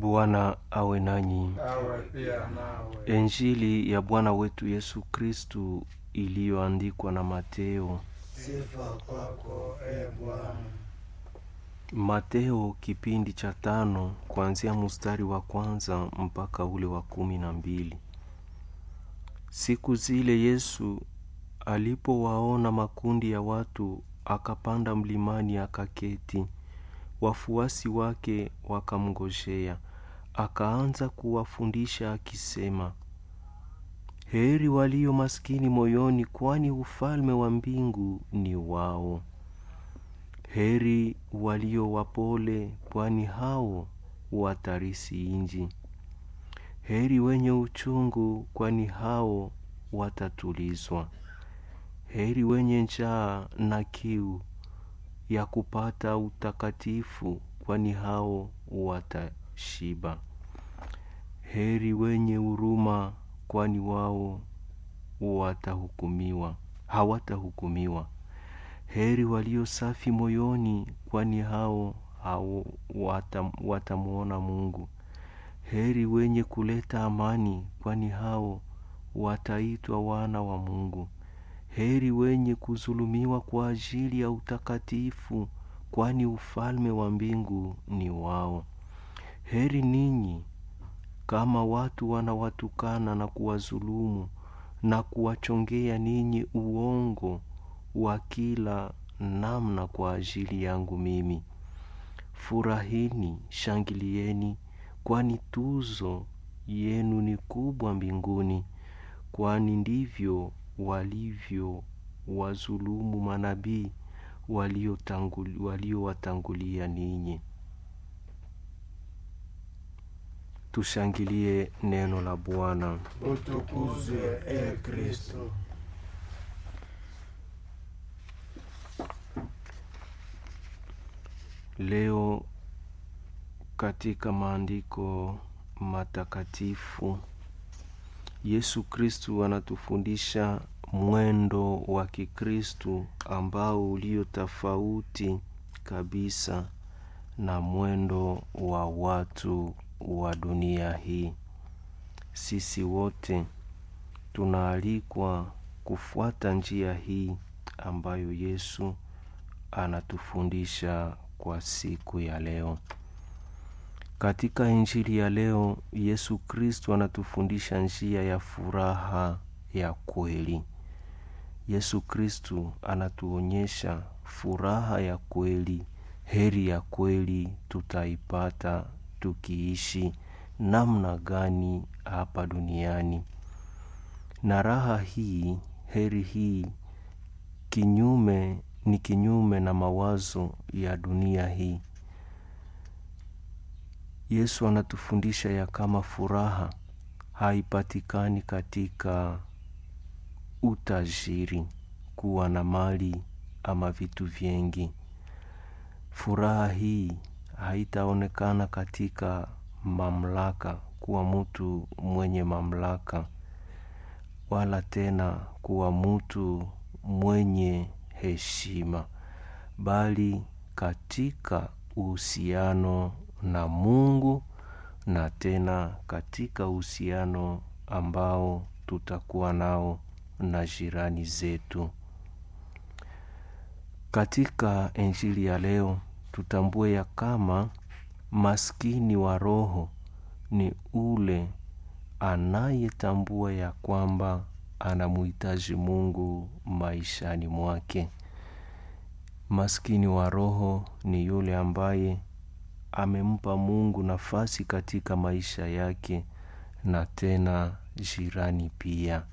Bwana awe nanyi. awe pia nawe. Injili ya Bwana wetu Yesu Kristu iliyoandikwa na Mateo. Sifa kwako e Bwana. Mateo kipindi cha tano kuanzia mstari wa kwanza mpaka ule wa kumi na mbili. Siku zile Yesu alipowaona makundi ya watu, akapanda mlimani akaketi. Wafuasi wake wakamngojea. Akaanza kuwafundisha akisema, heri walio maskini moyoni, kwani ufalme wa mbingu ni wao. Heri walio wapole, kwani hao watarisi inji. Heri wenye uchungu, kwani hao watatulizwa. Heri wenye njaa na kiu ya kupata utakatifu, kwani hao watashiba. Heri wenye huruma, kwani wao watahukumiwa, hawatahukumiwa. Heri walio safi moyoni, kwani hao, hao watam, watamuona Mungu. Heri wenye kuleta amani, kwani hao wataitwa wana wa Mungu. Heri wenye kuzulumiwa kwa ajili ya utakatifu, kwani ufalme wa mbingu ni wao. Heri ninyi kama watu wanawatukana na kuwazulumu na kuwachongea ninyi uongo wa kila namna kwa ajili yangu mimi. Furahini, shangilieni, kwani tuzo yenu ni kubwa mbinguni, kwani ndivyo walivyo wazulumu manabii waliowatangulia ninyi. Tushangilie neno la Bwana. Utukuzwe e Kristo. Leo katika maandiko matakatifu Yesu Kristu anatufundisha mwendo wa Kikristu ambao ulio tofauti kabisa na mwendo wa watu wa dunia hii. Sisi wote tunaalikwa kufuata njia hii ambayo Yesu anatufundisha kwa siku ya leo. Katika injili ya leo, Yesu Kristo anatufundisha njia ya furaha ya kweli. Yesu Kristo anatuonyesha furaha ya kweli, heri ya kweli tutaipata tukiishi namna gani hapa duniani. Na raha hii, heri hii kinyume ni kinyume na mawazo ya dunia hii. Yesu anatufundisha ya kama furaha haipatikani katika utajiri, kuwa na mali ama vitu vingi. Furaha hii haitaonekana katika mamlaka, kuwa mtu mwenye mamlaka, wala tena kuwa mtu mwenye heshima, bali katika uhusiano na Mungu na tena katika uhusiano ambao tutakuwa nao na jirani zetu. Katika injili ya leo tutambue ya kama maskini wa roho ni ule anayetambua ya kwamba anamuhitaji Mungu maishani mwake. Maskini wa roho ni yule ambaye amempa Mungu nafasi katika maisha yake na tena jirani pia.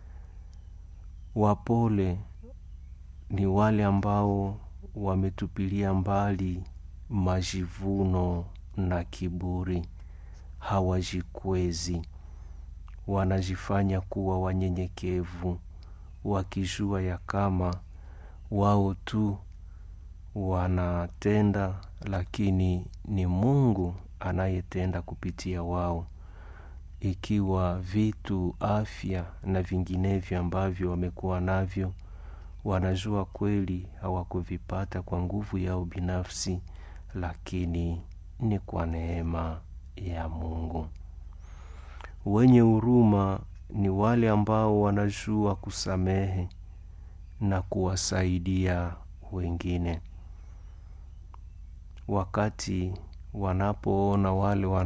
Wapole ni wale ambao wametupilia mbali majivuno na kiburi, hawajikwezi, wanajifanya kuwa wanyenyekevu, wakijua ya kama wao tu wanatenda, lakini ni Mungu anayetenda kupitia wao. Ikiwa vitu, afya na vinginevyo ambavyo wamekuwa navyo wanajua kweli hawakuvipata kwa nguvu yao binafsi, lakini ni kwa neema ya Mungu. Wenye huruma ni wale ambao wanajua kusamehe na kuwasaidia wengine wakati wanapoona wale wana